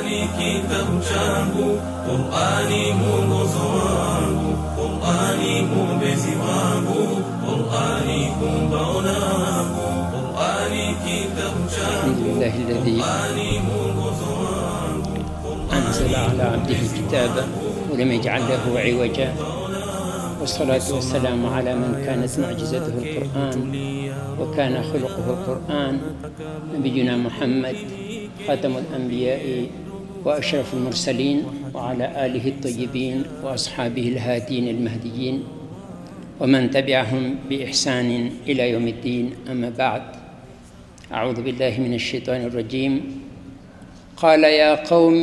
Qur'ani kitabu changu, Qur'ani mwongozo wangu, Qur'ani mwombezi wangu, Qur'ani kumbao langu, Qur'ani kitabu الحمد changu, لله الذي Qur'ani mwongozo wangu, أنزل على عبده كتابا ولم يجعل له عوجا والصلاة والسلام على من كانت معجزته القرآن وكان خلقه القرآن نبينا محمد خاتم الأنبياء وأشرف المرسلين وعلى آله الطيبين وأصحابه الهادين المهديين ومن تبعهم بإحسان إلى يوم الدين أما بعد أعوذ بالله من الشيطان الرجيم قال يا قوم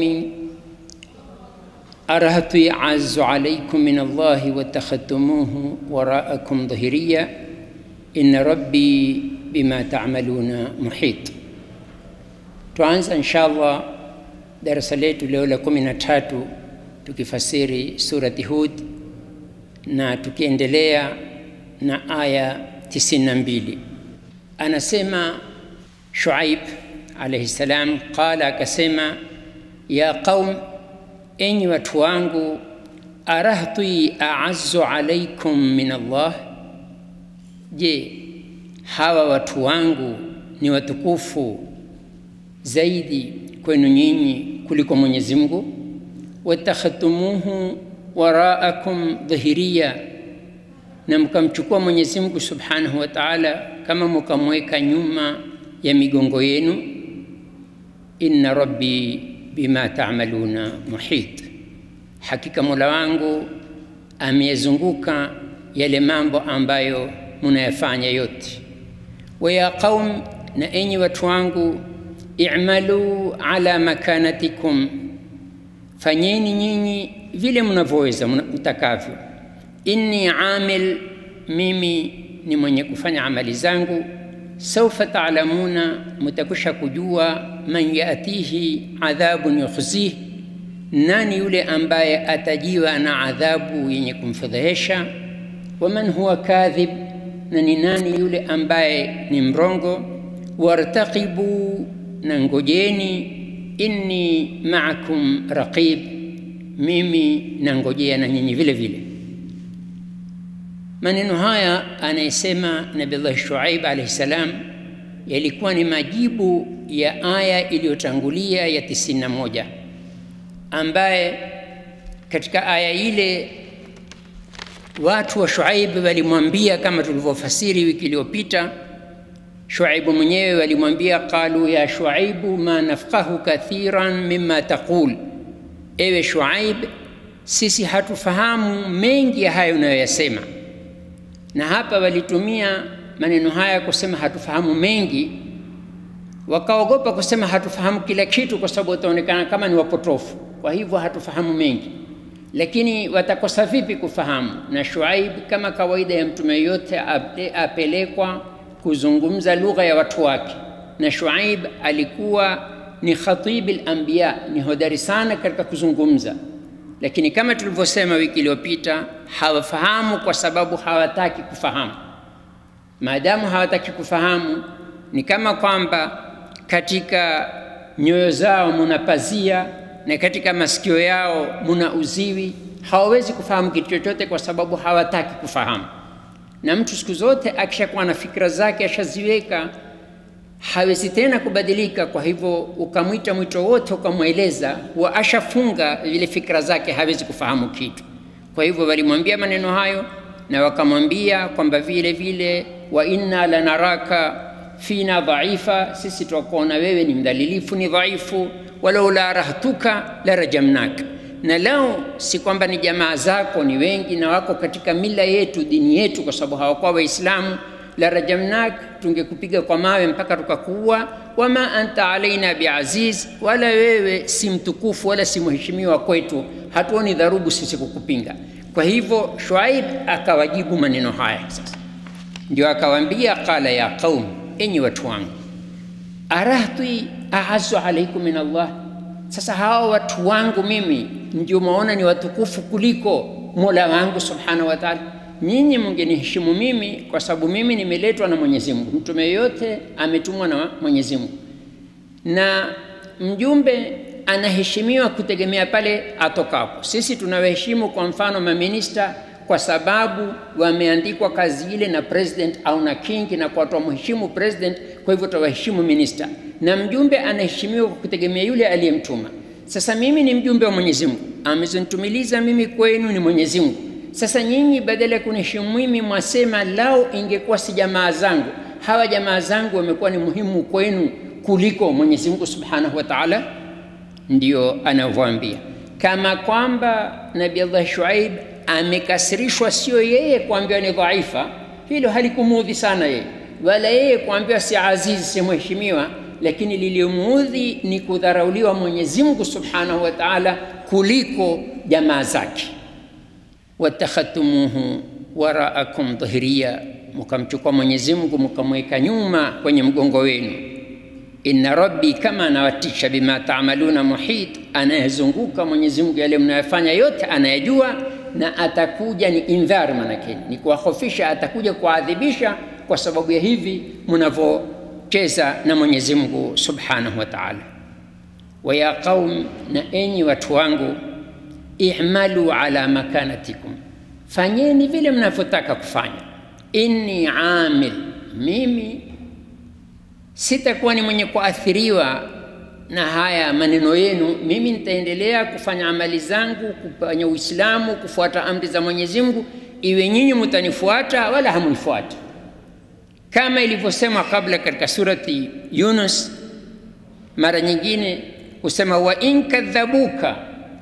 أرهت يعز عليكم من الله واتخذتموه وراءكم ظهريا إن ربي بما تعملون محيط tuanza inshallah darasa letu leo la kumi na tatu tukifasiri surati hud na tukiendelea na aya 92 anasema shuaib alaihi salam qala akasema ya qaum enyi watu wangu arahti aazu alaikum min allah je hawa watu wangu ni watukufu zaidi kwenu nyinyi kuliko mwenyezi mungu watakhadtumuhu waraakum dhahiria na mkamchukua mwenyezi mungu subhanahu wa taala kama mkamweka nyuma ya migongo yenu inna rabbi bima tamaluna muhit hakika mola wangu ameyazunguka yale mambo ambayo munayafanya yote waya qaum na enyi watu wangu i'malu ala makanatikum fanyeni nyinyi vile mnavyoweza mtakavyo inni amil mimi ni mwenye kufanya amali zangu saufa taalamuna mutakusha kujua man yatihi adhabun yukhzih nani yule ambaye atajiwa na adhabu yenye kumfedhehesha waman huwa kadhib na ni nani yule ambaye ni mrongo wartaqibu na ngojeni inni maakum raqib mimi nangojea na nyinyi vile vile maneno haya anayesema nabillahi shuaib alaihi salam yalikuwa ni majibu ya aya iliyotangulia ya 91 ambaye katika aya ile watu wa shuaib walimwambia kama tulivyofasiri wiki iliyopita shuaibu mwenyewe walimwambia qalu ya shuaibu ma nafqahu kathiran mima taqul ewe shuaib sisi hatufahamu mengi ya hayo unayoyasema na hapa walitumia maneno haya kusema hatufahamu mengi wakaogopa kusema hatufahamu kila kitu kwa sababu wataonekana kama ni wapotofu kwa hivyo hatufahamu mengi lakini watakosa vipi kufahamu na shuaib kama kawaida ya mtume yote apelekwa kuzungumza lugha ya watu wake na shuaib alikuwa ni khatibi lambiya ni hodari sana katika kuzungumza lakini kama tulivyosema wiki iliyopita hawafahamu kwa sababu hawataki kufahamu maadamu hawataki kufahamu ni kama kwamba katika nyoyo zao muna pazia na katika masikio yao muna uziwi hawawezi kufahamu kitu chochote kwa sababu hawataki kufahamu na mtu siku zote akishakuwa na fikra zake ashaziweka hawezi tena kubadilika kwa hivyo ukamwita mwito wote ukamweleza huwa ashafunga vile fikra zake hawezi kufahamu kitu kwa hivyo walimwambia maneno hayo na wakamwambia kwamba vile vile wa inna lanaraka fina dhaifa sisi twakuona wewe ni mdhalilifu ni dhaifu walaula rahtuka la rajamnaka na lao si kwamba ni jamaa zako ni wengi na wako katika mila yetu dini yetu kwa sababu hawakuwa waislamu la rajamnak tungekupiga kwa mawe mpaka tukakuua wama anta alaina biaziz wala wewe si mtukufu wala si mheshimiwa kwetu hatuoni dharubu sisi kukupinga kwa hivyo shuaib akawajibu maneno haya sasa ndio akawaambia qala ya qaum enyi watu wangu arahti aazu alaikum min allah sasa hawa watu wangu mimi ndio maona ni watukufu kuliko mola wangu subhanahu wa taala nyinyi mngeniheshimu mimi kwa sababu mimi nimeletwa na mwenyezi mungu mtume yoyote ametumwa na mwenyezi mungu na mjumbe anaheshimiwa kutegemea pale atokapo. Sisi tunawaheshimu kwa mfano maminista kwa sababu wameandikwa kazi ile na president au na king, na kwa twamheshimu president, kwa hivyo tawaheshimu minista, na mjumbe anaheshimiwa kwa kutegemea yule aliyemtuma. Sasa mimi ni mjumbe wa Mwenyezi Mungu, amezonitumiliza mimi kwenu ni Mwenyezi Mungu. Sasa nyinyi badala ya kuniheshimu mimi, mwasema lao ingekuwa si jamaa zangu, hawa jamaa zangu wamekuwa ni muhimu kwenu kuliko Mwenyezi Mungu Subhanahu wa Ta'ala. Ndio anavyoambia kama kwamba Nabii Allah Shuaib amekasirishwa, sio yeye kuambiwa ni dhaifa, hilo halikumuudhi sana yeye, wala yeye kuambiwa si azizi, si mheshimiwa, lakini lilimuudhi ni kudharauliwa Mwenyezi Mungu Subhanahu wa Ta'ala kuliko jamaa zake. watakhadtumuhu waraakum dhahiriya, mkamchukua Mwenyezi Mungu mkamweka nyuma kwenye mgongo wenu. Inna rabbi kama anawatisha bima taamaluna muhit, anayezunguka Mwenyezi Mungu yale mnayofanya yote anayejua, na atakuja ni indhar, manake ni kuwahofisha, atakuja kuadhibisha kwa sababu ya hivi mnavyocheza na Mwenyezi Mungu Subhanahu wa Ta'ala. Wa ya qaum, na enyi watu wangu i'malu ala makanatikum, fanyeni vile mnavyotaka kufanya. Inni amil, mimi sitakuwa ni mwenye kuathiriwa na haya maneno yenu. Mimi nitaendelea kufanya amali zangu, kufanya Uislamu, kufuata amri za Mwenyezi Mungu, iwe nyinyi mtanifuata wala hamunifuati, kama ilivyosema kabla katika surati Yunus. Mara nyingine husema wa in kadhabuka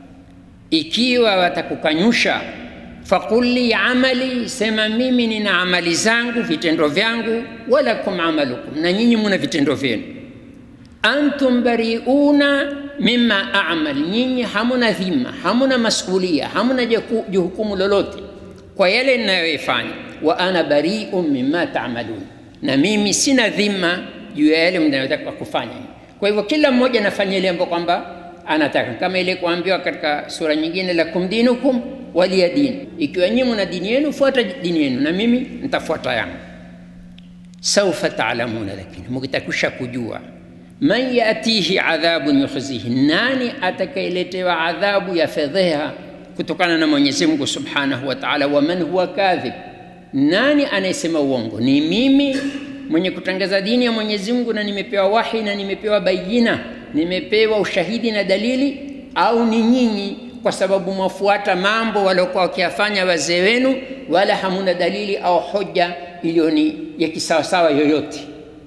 ikiwa watakukanyusha, faqul li amali, sema mimi nina amali zangu, vitendo vyangu, walakum amalukum, na nyinyi muna vitendo vyenu. Antum bariuna mimma amal, nyinyi hamuna dhima, hamuna masulia, hamuna jukumu lolote kwa yale ninayoifanya. Wa ana bariun mimma taamalun, na mimi sina dhima juu ya yale mnayotaka kufanya. Kwa hivyo kila mmoja anafanya ile ambayo kwamba anataka kama ile kuambiwa katika sura nyingine, lakum dinukum waliya dini, ikiwa nyinyi mna dini yenu fuata dini yenu na mimi nitafuata yangu. Saufa taalamuna, lakini mkitakusha kujua, man yatihi adhabun yukhzihi, nani atakayeletewa adhabu ya fedheha kutokana na Mwenyezi Mungu Subhanahu wa Ta'ala. Wa man huwa kadhib, nani anayesema uongo? Ni mimi mwenye kutangaza dini ya Mwenyezi Mungu na nimepewa wahi na nimepewa bayina nimepewa ushahidi na dalili, au ni nyinyi kwa sababu mwafuata mambo waliokuwa wakiyafanya wazee wenu, wala hamuna dalili au hoja iliyo ni ya kisawasawa yoyote.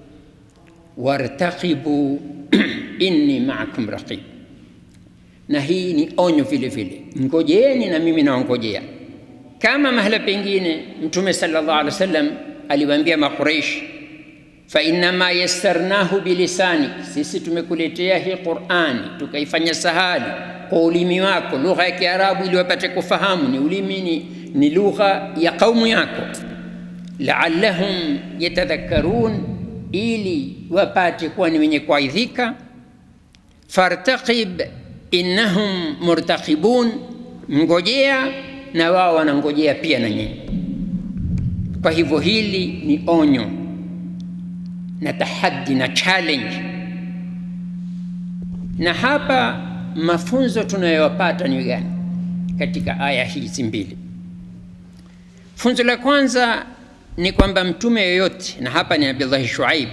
wartaqibu inni ma'akum raqib, na hii ni onyo vile vile, ngojeeni na mimi naongojea. Kama mahala pengine Mtume sallallahu alaihi wasallam aliwaambia Makuraish fa innama yassarnahu bilisanik, sisi tumekuletea hii Qur'ani tukaifanya sahali kwa ulimi wako, lugha ya Kiarabu ili wapate kufahamu. Ni ulimi ni, ni lugha ya kaumu yako. Laallahum yatadhakkarun, ili wapate kuwa ni wenye kuaidhika. Fartaqib innahum murtaqibun, ngojea na wao wanangojea pia na nyinyi. Kwa hivyo hili ni onyo na tahaddi na challenge. Na hapa mafunzo tunayopata ni gani katika aya hizi mbili? Funzo la kwanza ni kwamba mtume yoyote, na hapa ni Nabillahi Shuaib,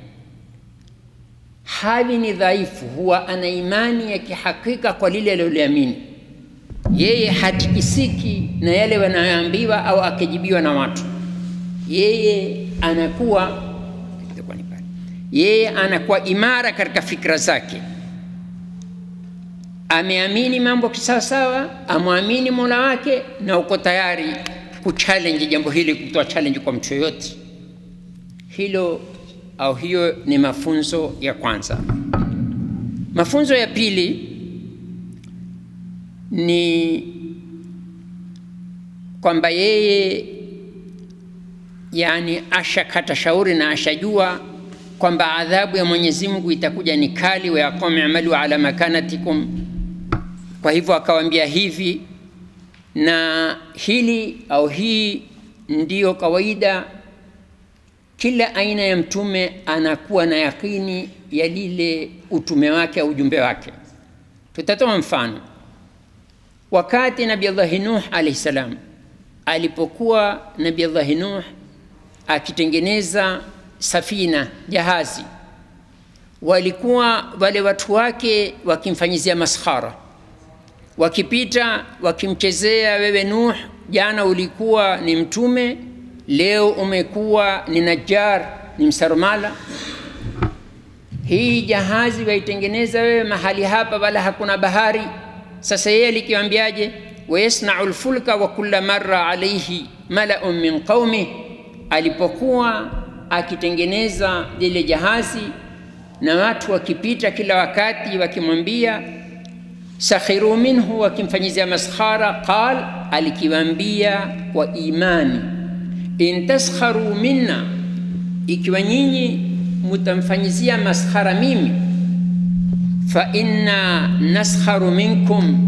hali ni dhaifu, huwa ana imani ya kihakika kwa lile aliloliamini yeye, hatikisiki na yale wanayoambiwa au akijibiwa na watu. Yeye anakuwa yeye anakuwa imara katika fikra zake, ameamini mambo kisawasawa, amwamini mola wake, na uko tayari kuchallenge jambo hili, kutoa challenge kwa mtu yoyote. Hilo au hiyo ni mafunzo ya kwanza. Mafunzo ya pili ni kwamba yeye yani ashakata shauri na ashajua kwamba adhabu ya Mwenyezi Mungu itakuja ni kali, wa yaqum i'malu ala makanatikum. Kwa hivyo akawaambia hivi, na hili au hii ndiyo kawaida, kila aina ya mtume anakuwa na yakini ya lile utume wake au ujumbe wake. Tutatoa mfano. Wakati Nabii Allahi Nuh alayhi salam alipokuwa Nabii Allahi Nuh akitengeneza safina jahazi, walikuwa wale watu wake wakimfanyizia maskhara, wakipita wakimchezea, wewe Nuh, jana ulikuwa ni mtume, leo umekuwa ni najjar, ni msarmala. Hii jahazi waitengeneza wewe mahali hapa, wala hakuna bahari. Sasa yeye alikiwambiaje? wayasnau lfulka wa kulla marra alaihi malaun min qaumi, alipokuwa akitengeneza lile jahazi na watu wakipita kila wakati wakimwambia sakhiru minhu, wakimfanyizia maskhara. Qal, alikiwambia kwa imani, in taskharu minna, ikiwa nyinyi mutamfanyizia maskhara mimi, fa inna naskharu minkum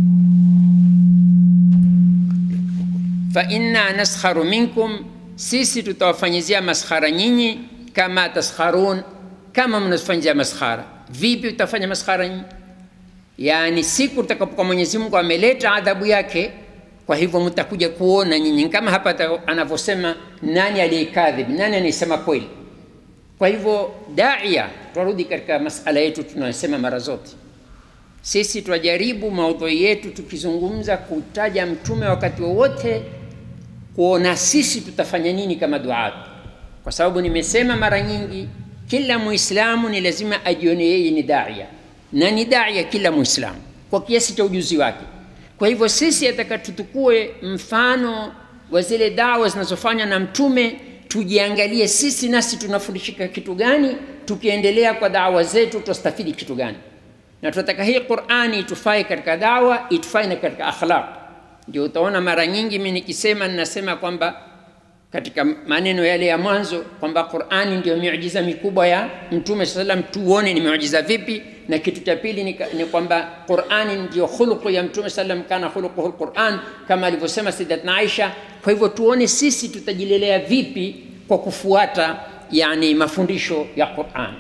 fa inna naskharu minkum, sisi tutawafanyizia maskhara nyinyi, kama taskharun, kama mnazifanyizia maskhara. Vipi utafanya maskhara nyinyi? Yani siku tutakapokuwa Mwenyezi Mungu ameleta adhabu yake, kwa hivyo mtakuja kuona nyinyi, kama hapa anavyosema, nani aliyekadhib, nani anayesema kweli. Kwa hivyo daia, tunarudi katika masala yetu tunayosema mara zote sisi twajaribu maudhui yetu tukizungumza kutaja mtume wakati wowote, kuona sisi tutafanya nini kama duat, kwa sababu nimesema mara nyingi, kila Muislamu ni lazima ajione yeye ni daia, na ni daia kila Muislamu kwa kiasi cha ujuzi wake. Kwa hivyo sisi ataka tutukue mfano wa zile dawa zinazofanywa na mtume, tujiangalie sisi nasi tunafundishika kitu gani, tukiendelea kwa dawa zetu tutastafidi kitu gani na tunataka hii Qur'ani itufae katika dawa, itufae na katika akhlaq. Ndio utaona mara nyingi mimi nikisema, ninasema kwamba katika maneno yale ya mwanzo kwamba Qur'ani ndio miujiza mikubwa ya Mtume sallam, tuone ni miujiza vipi. Na kitu cha pili ni, ni kwamba Qur'ani ndio khuluqu ya Mtume sallam, kana khuluquhu alquran, kama alivyosema Sayyidatuna Aisha. Kwa hivyo tuone sisi tutajilelea vipi kwa kufuata yani mafundisho ya Qur'an.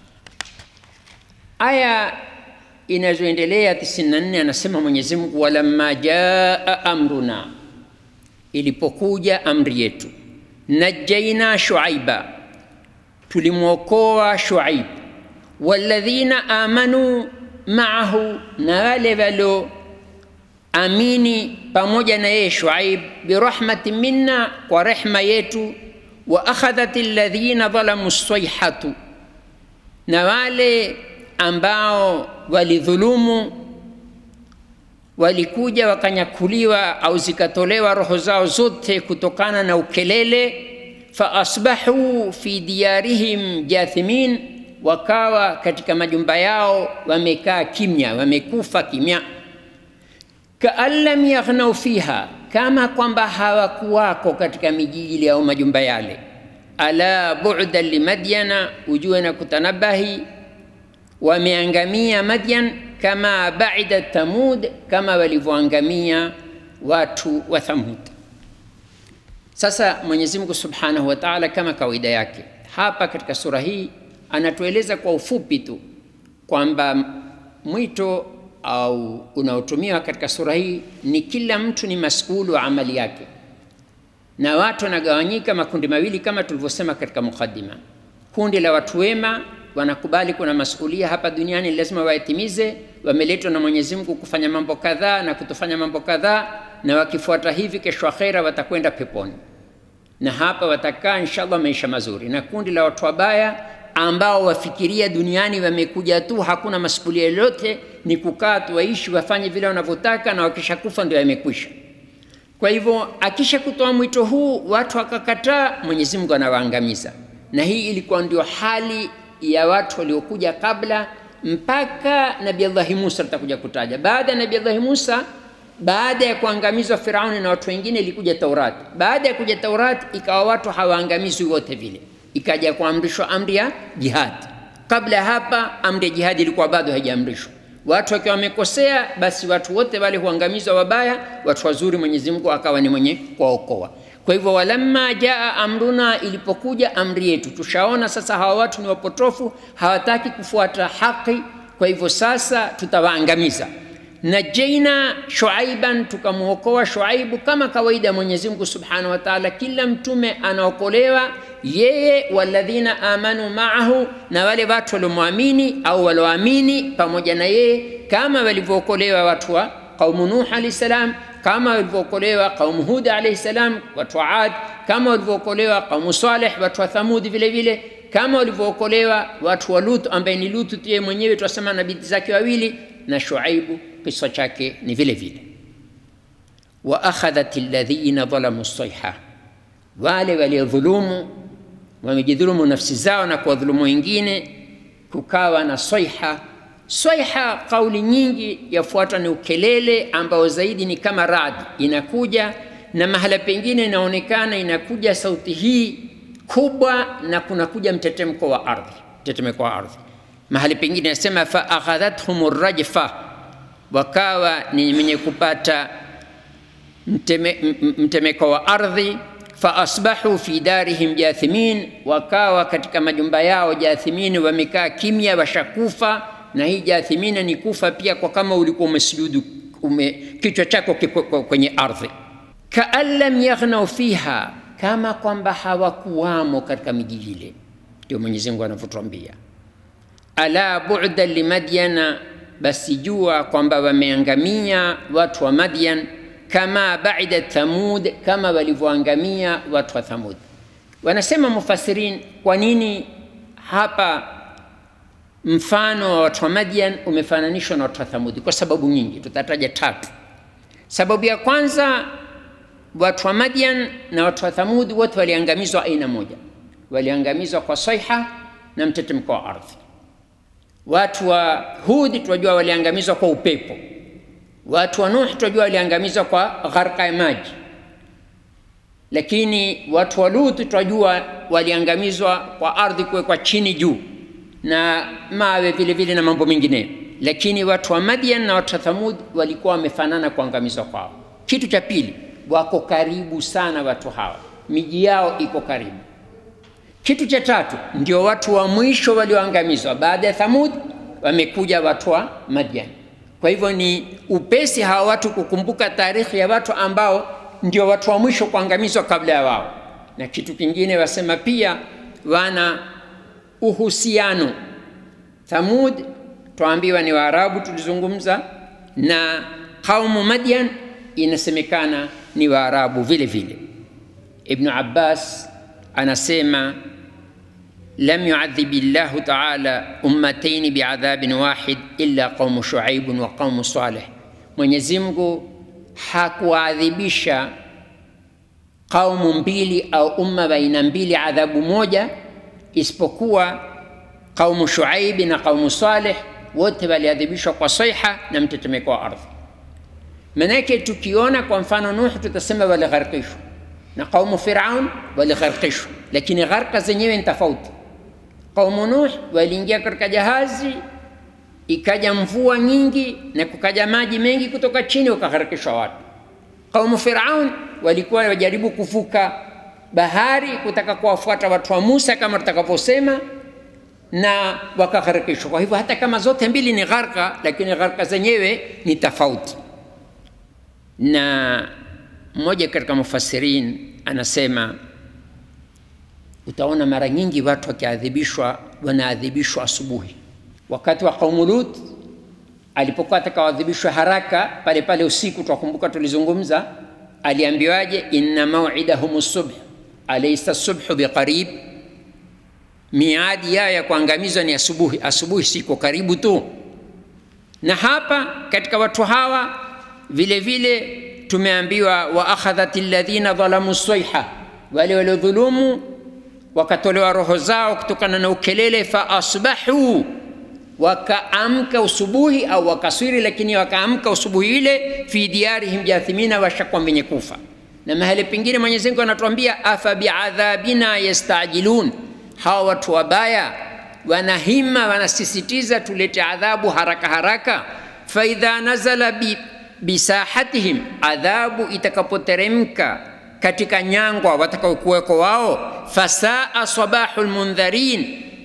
Aya inazoendelea 94 anasema Mwenyezi Mungu, walamma jaa amruna, ilipokuja amri yetu, najaina Shuaiba, tulimwokoa Shuaib, walladhina amanu maahu, na wale walio amini pamoja na yeye Shuaib, birahmatin minna, kwa rehma yetu, wa akhadhat alladhina dhalamu sayhatu, na wale ambao walidhulumu walikuja wakanyakuliwa au zikatolewa roho zao zote kutokana na ukelele. fa asbahu fi diyarihim jathimin, wakawa katika majumba yao wamekaa kimya, wamekufa kimya. kaan lam yaghnau fiha, kama kwamba hawakuwako katika miji ile au majumba yale. ala bu'dan limadyana, ujue na kutanabahi wameangamia Madyan kama baida Thamud, kama walivyoangamia watu wa Thamud. Sasa Mwenyezi Mungu Subhanahu wa Ta'ala, kama kawaida yake, hapa katika sura hii anatueleza kwa ufupi tu kwamba mwito au unaotumiwa katika sura hii ni kila mtu ni masulu wa amali yake, na watu wanagawanyika makundi mawili kama tulivyosema katika mukaddima. Kundi la watu wema wanakubali kuna masulia hapa duniani lazima wayatimize, wameletwa na Mwenyezi Mungu kufanya mambo kadhaa na kutofanya mambo kadhaa, na wakifuata hivi, kesho akhera watakwenda peponi, na hapa watakaa inshallah maisha mazuri. Na kundi la watu wabaya ambao wafikiria duniani wamekuja tu, hakuna masulia yoyote, ni kukaa tu, waishi wafanye vile wanavyotaka, na wakishakufa ndio yamekwisha. Kwa hivyo akisha kutoa mwito huu watu wakakataa, Mwenyezi Mungu anawaangamiza, na hii ilikuwa ndio hali ya watu waliokuja kabla mpaka Nabii Allahi Musa tutakuja kutaja. Baada ya Nabii Allahi Musa, baada ya kuangamizwa Firauni na watu wengine, ilikuja Taurati. Baada ya kuja Taurati, ikawa watu hawaangamizwi wote vile, ikaja kuamrishwa amri ya jihadi. Kabla ya hapa, amri ya jihadi ilikuwa bado haijaamrishwa. Watu wakiwa wamekosea, basi watu wote wale huangamizwa wabaya, watu wazuri Mwenyezi Mungu akawa ni mwenye kuwaokoa. Kwa hivyo walamma jaa amruna, ilipokuja amri yetu, tushaona sasa hawa watu ni wapotofu, hawataki kufuata haki. kwa hivyo sasa tutawaangamiza najaina shuaiban tukamwokoa shuaibu kama kawaida ya mwenyezi mungu subhanahu wa taala kila mtume anaokolewa yeye waladhina amanu maahu na wale watu waliomwamini au walioamini pamoja na yeye kama walivyookolewa watu wa qaumu nuh alahi salam kama walivyookolewa qaumu hud alaihi salam watu wa ad kama walivyookolewa qaumu saleh watu wa thamudi vile vile kama walivyookolewa watu wa lut ambaye ni lutu yeye mwenyewe twasema na binti zake wawili na shuaibu kisa chake ni vile vile wa akhadhat alladhina dhalamu sayha wale waliodhulumu wamejidhulumu nafsi zao na kuwadhulumu wengine kukawa na soiha soiha kauli nyingi yafuatwa ni ukelele ambao zaidi ni kama radi inakuja na mahala pengine inaonekana inakuja sauti hii kubwa na kunakuja mtetemko wa ardhi mtetemeko wa ardhi mahali pengine nasema fa akhadhathum rajfa wakawa ni mwenye kupata mteme, mtemeko wa ardhi faasbahu fi darihim jathimin, wakawa katika majumba yao jathimin, wamekaa kimya, washakufa. Na hii jathimina ni kufa pia kwa kama ulikuwa umesujudu ume, kichwa chako kiko kwenye ardhi. Kaan lam yaghnau fiha, kama kwamba hawakuwamo katika miji ile. Ndio Mwenyezi Mungu anavyotuambia, ala bu'da limadyana, basi jua kwamba wameangamia watu wa Madyan kama baida Thamud, kama walivyoangamia watu wa Thamud. Wanasema mufasirin, kwa nini hapa mfano wa watu wa Madian umefananishwa na watu wa Thamudi? Kwa sababu nyingi, tutataja tatu. Sababu ya kwanza, watu wa Madian na watu wa Thamudi wote waliangamizwa aina moja, waliangamizwa kwa saiha na mtetemeko wa ardhi. Watu wa Hudi tunajua waliangamizwa kwa upepo watu wa Nuh tunajua waliangamizwa kwa gharqa ya maji, lakini watu wa Lut tunajua waliangamizwa kwa ardhi kuwekwa chini juu na mawe vile vile na mambo mengine. Lakini watu wa Madian na watu wa Thamud walikuwa wamefanana kuangamizwa kwao. Kitu cha pili, wako karibu sana watu hawa, miji yao iko karibu. Kitu cha tatu, ndio watu wa mwisho walioangamizwa baada ya Thamud, wamekuja watu wa Madian. Kwa hivyo ni upesi hawa watu kukumbuka tarehe ya watu ambao ndio watu wa mwisho kuangamizwa kabla ya wao. Na kitu kingine wasema pia wana uhusiano. Thamud twaambiwa ni Waarabu tulizungumza, na kaumu Madian inasemekana ni Waarabu vile vile. Ibnu Abbas anasema lam yuadhibi llahu taala ummataini biadhabin wahid illa qaumu shuaibun wa qaumu saleh, Mwenyezi Mungu hakuadhibisha kaumu mbili au umma baina mbili adhabu moja isipokuwa qaumu Shuaibi na qaumu Saleh, wote waliadhibishwa kwa saiha na mtetemeko wa ardhi. Manake tukiona kwa mfano Nuh tutasema waligharikishwa na qaumu Firaun waligharikishwa, lakini gharka zenyewe ni tofauti. Qaumu Nuh waliingia katika jahazi, ikaja mvua nyingi na kukaja maji mengi kutoka chini, wakagharikishwa watu. Qaumu Firaun walikuwa wajaribu kuvuka bahari kutaka kuwafuata watu wa Musa kama tutakavyosema, na wakagharikishwa. Kwa hivyo hata kama zote mbili ni gharka, lakini gharka zenyewe ni tofauti. Na mmoja katika mufasirin anasema utaona mara nyingi watu wakiadhibishwa wanaadhibishwa asubuhi. Wakati wa qaumu Lut alipokuwa atakawadhibishwa haraka pale pale usiku, twakumbuka tulizungumza, aliambiwaje? inna maw'idahum subh alaysa subhu biqarib, miadi yao ya kuangamizwa ni asubuhi. Asubuhi siko karibu tu. Na hapa katika watu hawa vile vile tumeambiwa wa akhadhat alladhina dhalamu sayha, wale waliodhulumu wakatolewa roho zao kutokana na ukelele, fa asbahu wakaamka usubuhi au wakaswiri, lakini wakaamka usubuhi ile, fi diyarihim jathimina, washakuwa wenye kufa. Na mahali pengine Mwenyezi Mungu anatuambia afa biadhabina yastajilun, hawa watu wabaya wanahima, wanasisitiza tulete adhabu haraka haraka. Faidha nazala bi, bisahatihim, adhabu itakapoteremka katika nyangwa watakaokuweko wao, fasaa sabahu lmundharin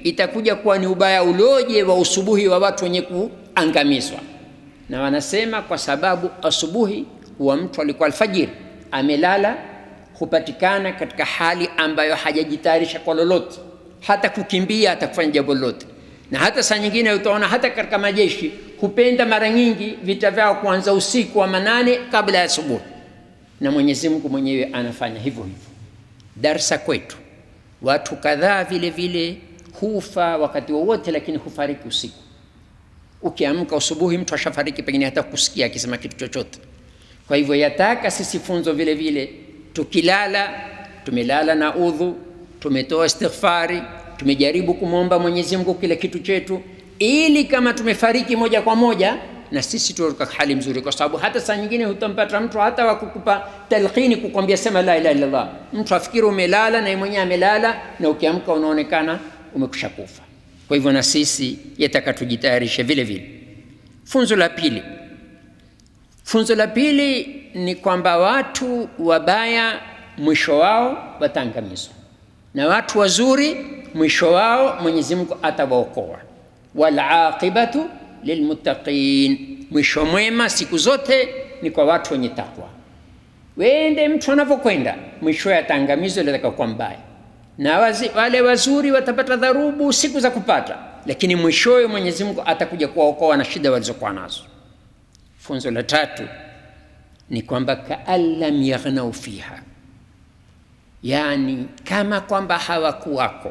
itakuja kuwa ni ubaya uloje wa usubuhi wa watu wenye kuangamizwa. Na wanasema kwa sababu asubuhi wa mtu alikuwa alfajiri amelala, hupatikana katika hali ambayo hajajitayarisha kwa lolote, hata kukimbia, hata kufanya jambo lolote. Na hata saa nyingine utaona hata katika majeshi hupenda mara nyingi vita vyao kuanza usiku wa manane kabla ya asubuhi, na Mwenyezi Mungu mwenyewe anafanya hivyo hivyo. Darsa kwetu, watu kadhaa vile vile hufa wakati wowote, lakini hufariki usiku. Ukiamka asubuhi, mtu ashafariki, pengine hata kusikia akisema kitu chochote. Kwa hivyo yataka sisi funzo vile vile, tukilala tumelala na udhu, tumetoa istighfari, tumejaribu kumwomba Mwenyezi Mungu kile kitu chetu, ili kama tumefariki moja kwa moja na sisi tuwe katika hali mzuri, kwa sababu hata saa nyingine hutampata mtu hata wa kukupa talqini kukwambia sema la ilaha illallah, mtu afikiri umelala na yeye mwenyewe amelala, na ukiamka unaonekana umekusha kufa. Kwa hivyo na sisi yataka tujitayarishe vile vile. Funzo la pili, funzo la pili ni kwamba watu wabaya mwisho wao wataangamizwa, na watu wazuri mwisho wao Mwenyezi Mungu atawaokoa. Wal aqibatu lilmuttaqin, mwisho mwema siku zote ni kwa watu wenye takwa. Wende mtu anavyokwenda mwishowe ataangamizwa, atakakuwa mbaya, na wazi, wale wazuri watapata dharubu siku za kupata, lakini mwishowe Mwenyezi Mungu atakuja kuwaokoa na shida walizokuwa nazo. Funzo la tatu ni kwamba kaan lam yaghnau fiha, yani kama kwamba hawakuwako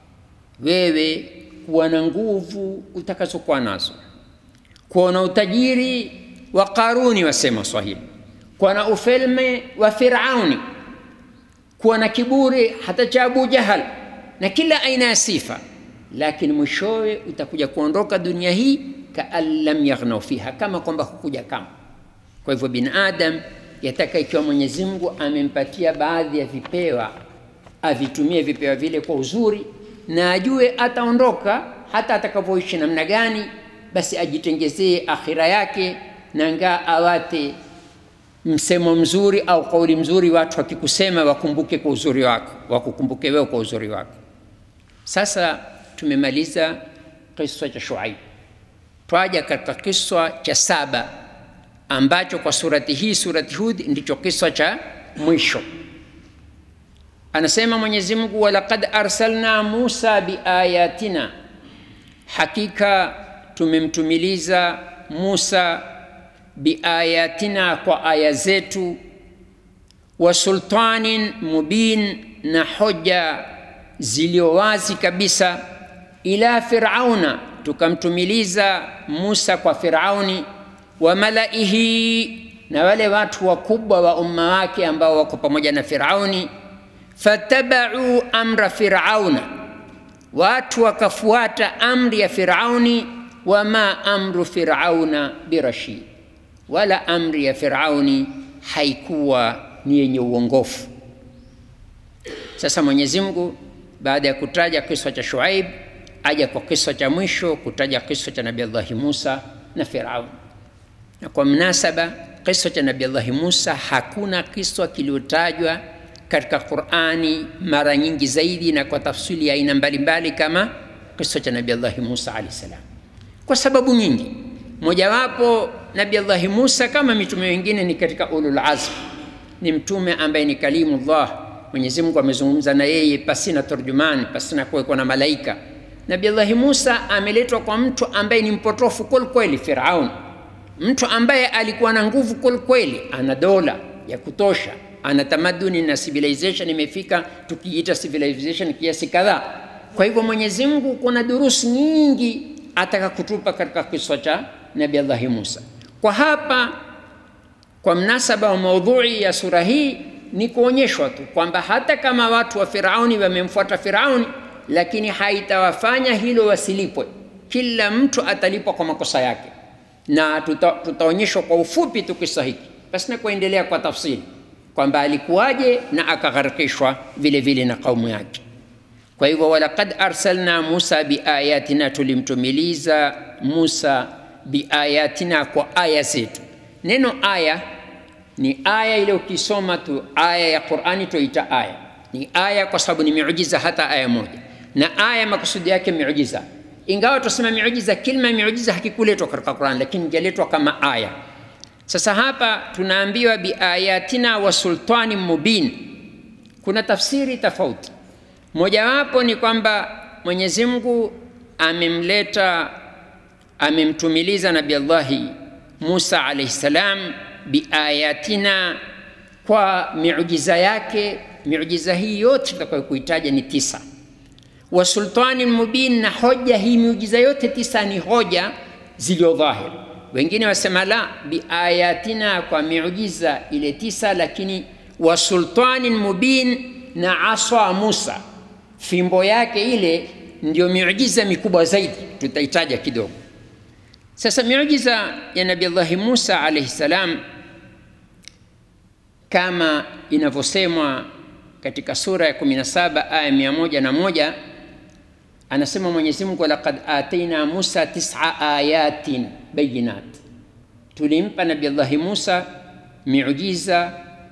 wewe kuwa na nguvu utakazokuwa nazo, kuwa na utajiri wa Qaruni, wasema Swahili, kuwa na ufalme wa Firauni, kuwa na kiburi hata cha Abu Jahal na kila aina ya sifa, lakini mwishowe utakuja kuondoka dunia hii kaan lam yaghnau fiha, kama kwamba hukuja kama. Kwa hivyo binadam yataka, ikiwa Mwenyezi Mungu amempatia baadhi ya vipewa, avitumie vipewa vile kwa uzuri na ajue ataondoka hata atakavyoishi namna gani, basi ajitengezee akhira yake, na ngaa awate msemo mzuri au kauli mzuri, watu wakikusema wakumbuke kwa uzuri wako, wakukumbuke wewe kwa uzuri wako. Sasa tumemaliza kisa cha Shuaib, twaja katika kisa cha saba ambacho kwa surati hii, surati Hud, ndicho kisa cha mwisho. Anasema Mwenyezi Mungu, walaqad arsalna Musa biayatina, hakika tumemtumiliza Musa biayatina, kwa aya zetu, wa sultanin mubin, na hoja zilio wazi kabisa, ila Firauna, tukamtumiliza Musa kwa Firauni, wa malaihi, na wale watu wakubwa wa umma wake ambao wako pamoja na Firauni fatabau amra firauna, watu wakafuata amri ya Firauni. Wama amru firauna birashid, wala amri ya Firauni haikuwa ni yenye uongofu. Sasa Mwenyezi Mungu baada ya kutaja kisa cha Shuaib aja kwa kisa cha mwisho kutaja kisa cha Nabii Allahi Musa na Firauni, na kwa mnasaba kisa cha Nabii Allahi Musa hakuna kisa kiliotajwa katika Qur'ani mara nyingi zaidi na kwa tafsiri ya aina mbalimbali kama kisa cha Nabii Allah Musa alayhi salam, kwa sababu nyingi. Mojawapo, Nabii Allah Musa kama mitume wengine ni katika ulul azm, ni mtume ambaye ni kalimullah. Mwenyezi Mungu amezungumza na yeye pasina turjumani, pasina kuwekwa na malaika. Nabii Allah Musa ameletwa kwa mtu ambaye ni mpotofu kweli kweli, Firaun, mtu ambaye alikuwa na nguvu kweli kweli, ana dola ya kutosha ana tamaduni na civilization imefika, tukiita civilization kiasi kadhaa. Kwa hivyo Mwenyezi Mungu kuna durusi nyingi ataka kutupa katika kisa cha Nabii Allah Musa. Kwa hapa, kwa mnasaba wa maudhui ya sura hii ni kuonyeshwa tu kwamba hata kama watu wa Firauni wamemfuata Firauni, lakini haitawafanya hilo wasilipwe. Kila mtu atalipwa kwa makosa yake, na tuta, tutaonyeshwa kwa ufupi tu kisa hiki basi na kuendelea kwa tafsiri kwamba alikuwaje na akagharikishwa vile vile na kaumu yake. Kwa hivyo, walaqad arsalna Musa biayatina, tulimtumiliza Musa biayatina, kwa aya zetu. Neno aya ni aya ile, ukisoma tu aya ya Qur'ani tuita aya, ni aya kwa sababu ni miujiza, hata aya moja. na aya makusudi yake miujiza ingawa tusema miujiza kilma miujiza hakikuletwa katika Qur'an lakini ingeletwa kama aya sasa hapa tunaambiwa biayatina wa sultani mubin kuna tafsiri tofauti mojawapo ni kwamba Mwenyezi Mungu amemleta amemtumiliza Nabii Allahi Musa alayhi salam biayatina kwa miujiza yake miujiza hii yote tutakayokuitaja ni tisa wa sultani mubin na hoja hii miujiza yote tisa ni hoja zilizo dhahir wengine wasema la biayatina kwa miujiza ile tisa lakini wa sultani mubin na aswa Musa fimbo yake ile ndio miujiza mikubwa zaidi tutaitaja kidogo sasa miujiza ya Nabii Allah Musa alayhi salam kama inavyosemwa katika sura ya 17 aya 101 anasema Mwenyezi Mungu laqad ataina Musa tis'a ayatin bayinat, tulimpa Nabii Allah Musa miujiza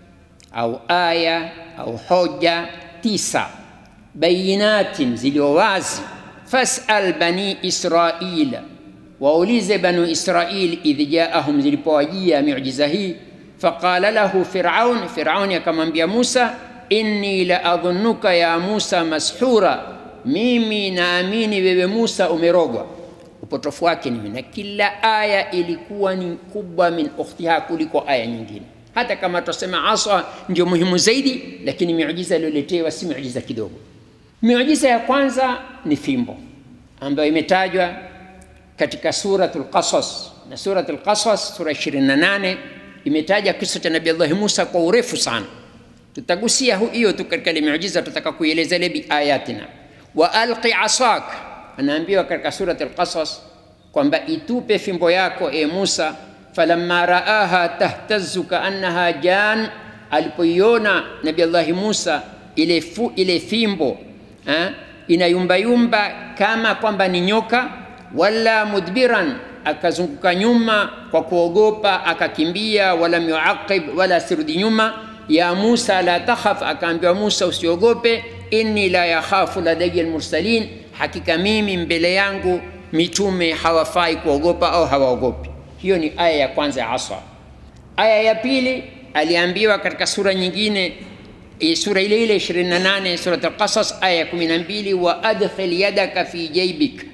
au aya au hoja tisa bayinatin zilio wazi. Fasal bani Israila, waulize banu Israil idh jaahum, zilipowajia miujiza hii. Faqala lahu Firaun, Firauni akamwambia Musa, inni la adhunnuka ya Musa mashura, mimi naamini wewe Musa umerogwa. Upotofu wake ni na kila aya ilikuwa ni kubwa min ukhtiha, kuliko aya nyingine. Hata kama tusema asa ndio muhimu zaidi, lakini miujiza iliyoletewa si miujiza kidogo. Miujiza ya kwanza ni fimbo ambayo imetajwa katika suratul Qasas, na suratul Qasas sura 28 imetaja kisa cha Nabii Allah Musa kwa urefu sana. Tutagusia hiyo tu katika ile miujiza, tutaka kuieleza ile biayatina. Wa alqi asak, anaambiwa katika suratul Qasas kwamba itupe fimbo yako e Musa. Falamma raaha tahtazu kaannaha jan, alipoiona Nabii Allah Musa ile, fu, ile fimbo ha? inayumbayumba kama kwamba ni nyoka. Wala mudbiran, akazunguka nyuma kwa kuogopa, akakimbia. Walam yuaqib, wala asirudi nyuma. Ya Musa la takhaf, akaambiwa Musa usiogope. Inni la yakhafu ladayya almursalin, hakika mimi mbele yangu mitume hawafai kuogopa au hawaogopi. Hiyo ni aya ya kwanza ya Aswa. Aya ya pili aliambiwa katika sura nyingine sura ile ile 28 surat al-Qasas aya ya 12, wa adkhil yadaka fi jaybik,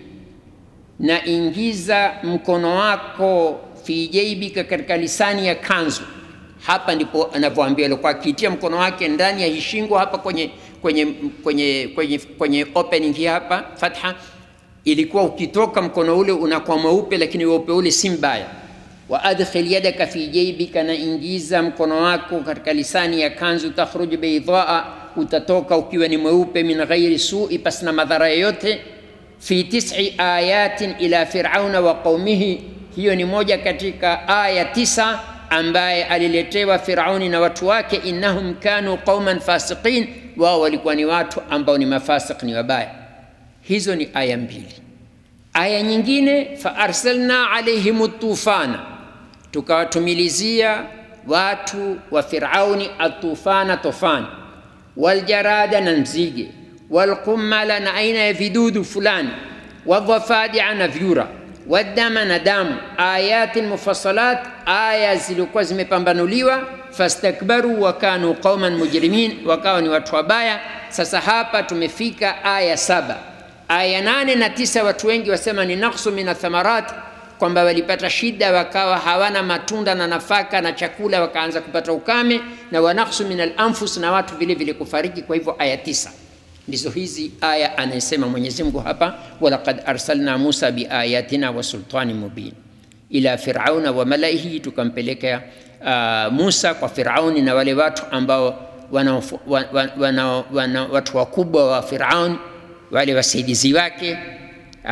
na ingiza mkono wako fi jaybika, katika lisani ya kanzu. Hapa ndipo anavyoambia, alikuwa akitia mkono wake ndani ya hishingo hapa kwenye kwenye kwenye kwenye kwenye opening hii hapa fatha, ilikuwa ukitoka mkono ule unakuwa mweupe, lakini weupe ule si mbaya wa adkhil yadaka fi jaybika, na ingiza mkono wako katika lisani ya kanzu. Takhruj baydaa, utatoka ukiwa ni mweupe. Min ghairi sui, pasina madhara yoyote. Fi tis'i ayatin ila firauna wa qaumihi, hiyo ni moja katika aya tisa ambaye aliletewa Firauni na watu wake. Innahum kanu qauman fasiqin, wao walikuwa ni watu ambao ni mafasik, ni wabaya. Hizo ni aya mbili. Aya nyingine, fa arsalna alaihim tufana tukawatumilizia watu wa Firauni atufana tofani, waljarada na nzige, walqumala na aina ya vidudu fulani, wadhafadia na vyura, wadama na damu, ayatin mufassalat, aya zilikuwa zimepambanuliwa. Fastakbaru wa kanu qauman mujrimin, wakawa ni watu wabaya. Sasa hapa tumefika aya saba. Aya nane na tisa watu wengi wasema ni naqsu min athamarat kwamba walipata shida wakawa hawana matunda na nafaka na chakula, wakaanza kupata ukame na wanaksu min alanfus, na watu vile vile kufariki. Kwa hivyo aya tisa ndizo hizi aya anayesema Mwenyezi Mungu hapa, walaqad arsalna Musa biayatina wa sultani mubin ila firauna wa malaihi, tukampeleka uh, Musa kwa Firauni na wale watu ambao wana, wana, wana, wana, watu wakubwa wa Firauni wale wasaidizi wake uh,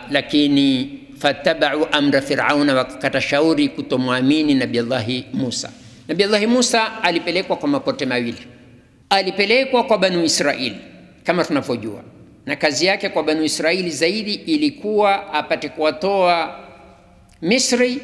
lakini fatabau amra firauna, wakakata shauri kutomwamini Nabii Allahi Musa. Nabii Allahi Musa alipelekwa kwa mapote mawili, alipelekwa kwa Banu Israili kama tunavyojua, na kazi yake kwa Banu Israili zaidi ilikuwa apate kuwatoa Misri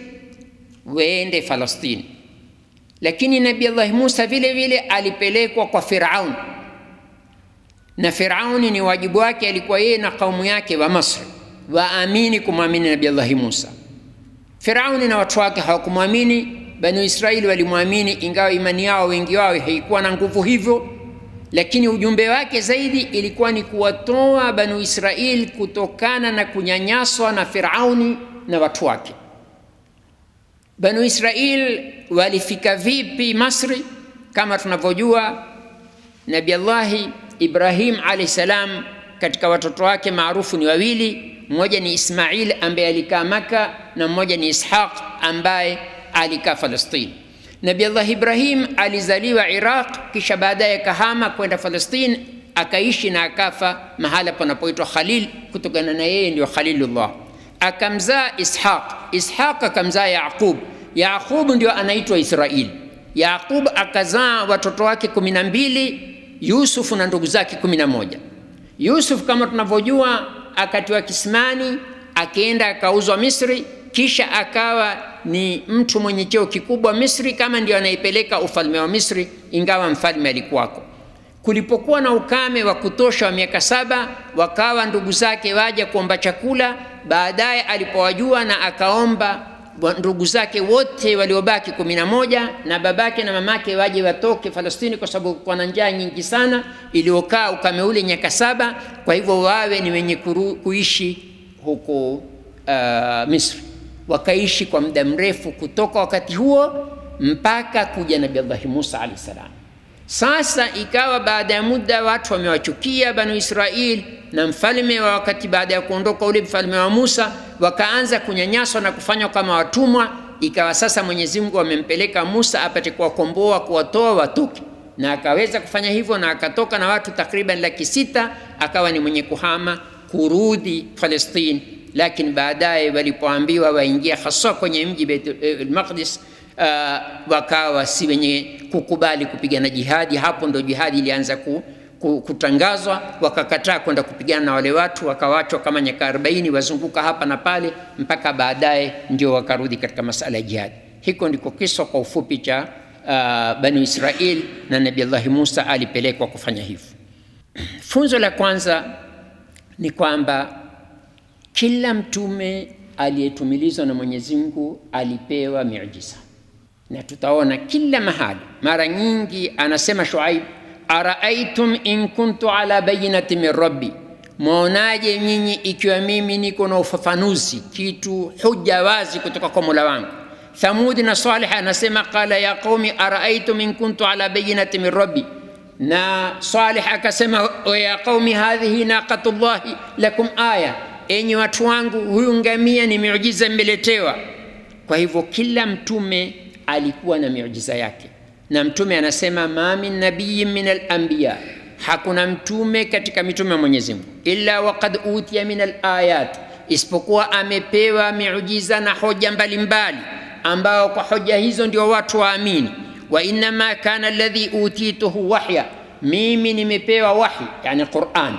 waende Falastini, lakini Nabii Allahi Musa vile vile alipelekwa kwa Firaun na Firauni ni wajibu wake, alikuwa yeye na kaumu yake wa Masri waamini kumwamini Nabii Allahi Musa. Firauni na watu wake hawakumwamini, Bani Israeli walimwamini, ingawa imani yao wengi wao haikuwa na nguvu hivyo, lakini ujumbe wake zaidi ilikuwa ni kuwatoa Banu Israeli kutokana na kunyanyaswa na Firauni na watu wake. Banu Israeli walifika vipi Masri? Kama tunavyojua, Nabii Allahi Ibrahim alayhi salam katika watoto wake maarufu ni wawili, mmoja ni Ismail ambaye alikaa Maka na mmoja ni Ishaq ambaye alikaa Falastini. Nabii Allah Ibrahim alizaliwa Iraq, kisha baadaye kahama kwenda Falastini, akaishi na akafa mahala panapoitwa Khalil, kutokana na yeye ndio Khalilullah. Akamzaa Ishaq, Ishaq akamzaa Yaqub, Yaqub ndio anaitwa Israeli. Yaqub akazaa watoto wake kumi na mbili, Yusuf na ndugu zake kumi na moja. Yusuf kama tunavyojua akatiwa kisimani, akaenda akauzwa Misri, kisha akawa ni mtu mwenye cheo kikubwa Misri, kama ndio anaipeleka ufalme wa Misri, ingawa mfalme alikuwako. Kulipokuwa na ukame wa kutosha wa miaka saba, wakawa ndugu zake waja kuomba chakula. Baadaye alipowajua na akaomba ndugu zake wote waliobaki kumi na moja na babake na mamake waje watoke Falastini kwa sababu kulikuwa na njaa nyingi sana iliyokaa ukame ule miaka saba. Kwa hivyo wawe ni wenye kuru, kuishi huko uh, Misri. Wakaishi kwa muda mrefu kutoka wakati huo mpaka kuja Nabii Allah Musa alayhi salam. Sasa ikawa baada ya muda watu wamewachukia Banu Israil na mfalme wa wakati, baada ya kuondoka ule mfalme wa Musa, wakaanza kunyanyaswa na kufanywa kama watumwa. Ikawa sasa Mwenyezi Mungu amempeleka Musa apate kuwakomboa, kuwatoa watoke, na akaweza kufanya hivyo, na akatoka na watu takriban laki sita, akawa ni mwenye kuhama kurudi Palestine. Lakini baadaye walipoambiwa waingia hasa kwenye mji Baitul Maqdis Uh, wakawa si wenye kukubali kupigana jihadi. Hapo ndo jihadi ilianza ku, ku, kutangazwa. Wakakataa kwenda kupigana na wale watu, wakawachwa kama nyaka 40 wazunguka hapa na pale, mpaka baadaye ndio wakarudi katika masala ya jihadi. Hiko ndiko kisa kwa ufupi cha uh, Bani Israel na Nabii Allah Musa alipelekwa kufanya hivyo. Funzo la kwanza ni kwamba kila mtume aliyetumilizwa na Mwenyezi Mungu alipewa miujiza na tutaona kila mahali. Mara nyingi anasema Shuaib, araaitum in kuntu ala bayinati min rabbi, mwaonaje nyinyi ikiwa mimi niko na ufafanuzi kitu huja wazi kutoka kwa mola wangu. Thamudi na Salih anasema qala ya qaumi araaitum in kuntu ala bayinati min rabbi, na Salih akasema ya qaumi hadhihi naqatullahi lakum aya, enyi watu wangu, huyu ngamia ni miujiza mmeletewa. Kwa hivyo kila mtume alikuwa na miujiza yake, na mtume anasema ma min nabiyin min alanbiya, hakuna mtume katika mitume wa Mwenyezi Mungu illa waqad utiya min alayat, isipokuwa amepewa miujiza na hoja mbalimbali, ambao kwa hoja hizo ndio watu waamini. Wa innama kana alladhi utituhu wahya, mimi nimepewa wahi, yani Quran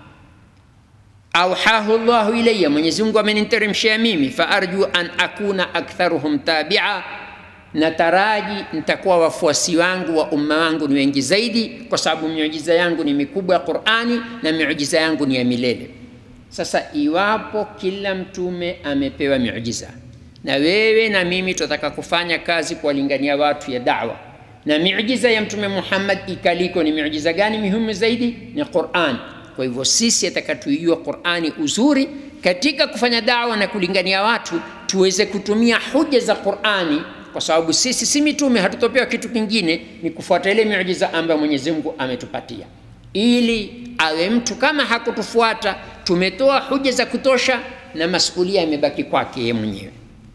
auhahu llahu ilayya, Mwenyezi Mungu ameniteremshia mimi. Fa arju an akuna aktharuhum tabia nataraji nitakuwa wafuasi wangu wa umma wangu ni wengi zaidi, kwa sababu miujiza yangu ni mikubwa ya Qur'ani na miujiza yangu ni ya milele. Sasa iwapo kila mtume amepewa miujiza, na wewe na mimi tunataka kufanya kazi kuwalingania watu ya da'wa, na miujiza ya Mtume Muhammad ikaliko ni miujiza gani muhimu zaidi? Ni Qur'an. Kwa hivyo sisi atakatuijua Qur'ani uzuri katika kufanya da'wa na kulingania watu, tuweze kutumia hoja za Qur'ani kwa sababu sisi si mitume, hatutopewa kitu kingine, ni kufuata ile miujiza ambayo Mwenyezi Mungu ametupatia, ili awe mtu kama hakutufuata, tumetoa hoja za kutosha na masulia yamebaki kwake yeye mwenyewe.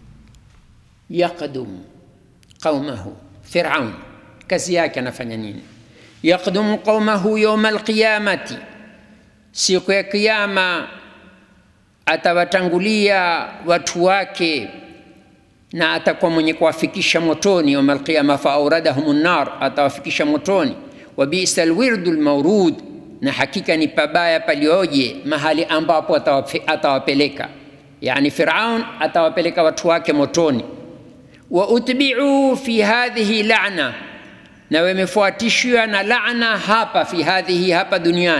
Yaqdum qaumahu, Firaun kazi yake anafanya nini? Yaqdum qaumahu yawma alqiyamati, siku ya Kiyama atawatangulia watu wake na atakuwa mwenye kuwafikisha motoni yauma alqiyama, fa auradahum nar, atawafikisha motoni. Wa bisa alwirdu almawrud, na hakika ni pabaya palioje mahali ambapo atawapeleka, yani Firaun atawapeleka watu wake motoni. Wa utbi'u fi hadhihi la'na, na wamefuatishiwa na laana hapa, fi hadhihi, hapa duniani.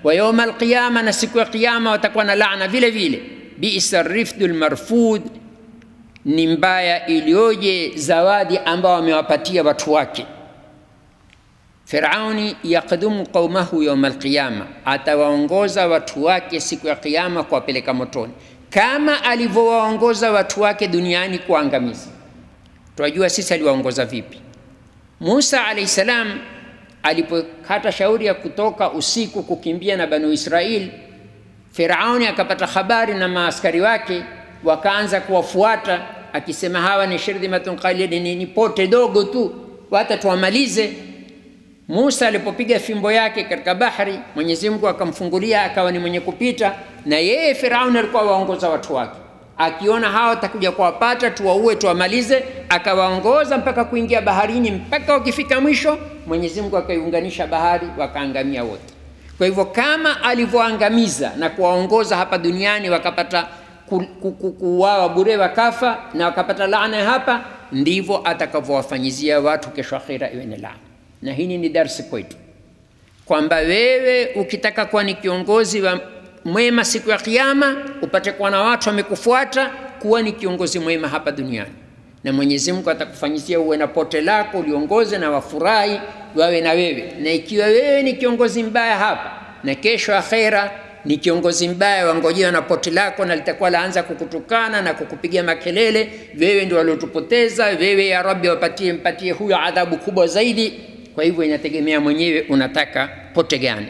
wa yauma alqiyama, na siku ya Kiyama watakuwa na laana vile vile. Bisa rifdul marfud, ni mbaya iliyoje zawadi ambao wamewapatia watu wake. Firauni yakdumu qaumahu yauma alqiyama, atawaongoza watu wake siku ya Kiyama kuwapeleka motoni, kama alivyowaongoza watu wake duniani kuangamiza. Tunajua sisi aliwaongoza vipi. Musa alayhi salam alipokata shauri ya kutoka usiku kukimbia na Banu Israil, Firauni akapata habari na maaskari wake wakaanza kuwafuata akisema, hawa ni shirdhimatun qalilin, ni ni pote dogo tu, hata tuwamalize. Musa alipopiga fimbo yake katika bahari, Mwenyezi Mungu akamfungulia akawa ni mwenye kupita, na yeye Firauni alikuwa waongoza watu wake, akiona hawa watakuja kuwapata, tuwaue, tuwamalize, akawaongoza mpaka kuingia baharini, mpaka wakifika mwisho, Mwenyezi Mungu akaiunganisha bahari, wakaangamia wote. Kwa hivyo kama alivyoangamiza na kuwaongoza hapa duniani wakapata ku- ku- ku- kuuawa bure wakafa na wakapata laana ya hapa, ndivyo atakavyowafanyizia watu kesho akhira iwe ni laana. Na hili ni darsi kwetu kwamba wewe ukitaka kuwa ni kiongozi wa mwema siku ya Kiyama, upate kuwa na watu wamekufuata, kuwa ni kiongozi mwema hapa duniani, na Mwenyezi Mungu atakufanyizia uwe na pote lako uliongoze na wafurahi wawe na wewe. Na ikiwa wewe ni kiongozi mbaya hapa na kesho akhera ni kiongozi mbaya, wangojewa na pote lako na litakuwa laanza kukutukana na kukupigia makelele, wewe ndio waliotupoteza, wewe ya Rabbi, wapatie mpatie huyo adhabu kubwa zaidi. Kwa hivyo inategemea mwenyewe unataka pote gani.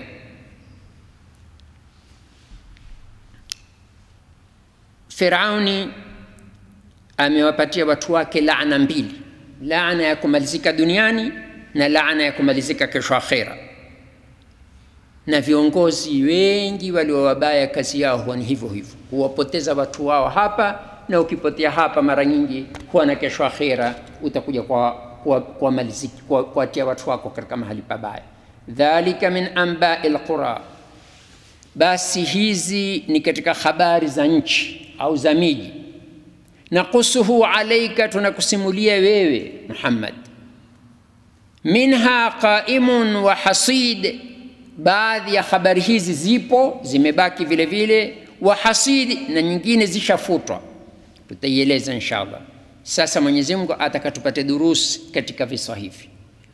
Firauni amewapatia watu wake laana mbili, laana ya kumalizika duniani na laana ya kumalizika kesho akhera. Na viongozi wengi walio wabaya, kazi yao huwa ni hivyo hivyo, huwapoteza watu wao hapa, na ukipotea hapa mara nyingi huwa na kesho akhera utakuja kwa kuwatia kwa, kwa, kwa watu wako katika mahali pabaya. Dhalika min ambai lqura, basi hizi ni katika habari za nchi au za miji. Nakusuhu alaika, tunakusimulia wewe Muhammad. Minha qaimun wa hasid, baadhi ya habari hizi zipo zimebaki vile vile, wa hasid, na nyingine zishafutwa, tutaieleza inshallah. Sasa Mwenyezi Mungu ataka tupate durusi katika visa hivi.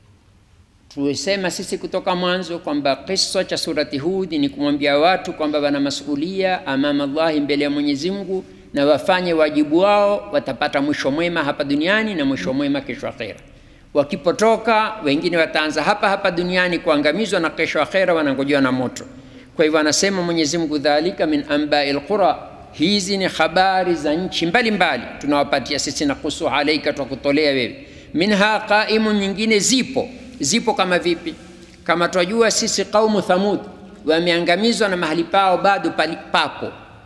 Tulisema sisi kutoka mwanzo kwamba kisa cha surati Hudi ni kumwambia watu kwamba wana masulia amama Allahi, mbele ya Mwenyezi Mungu, na wafanye wajibu wao, watapata mwisho mwema hapa duniani na mwisho mwema kesho akhera. Wakipotoka wengine wataanza hapa hapa duniani kuangamizwa, na kesho akhera wanangojewa na moto. Kwa hivyo anasema Mwenyezi Mungu, dhalika min ambai lqura hizi ni habari za nchi mbalimbali tunawapatia sisi, na kusu alaika, twakutolea wewe. Minha qaimun, nyingine zipo. Zipo kama vipi? Kama twajua sisi qaumu Thamud wameangamizwa na mahali pao bado papo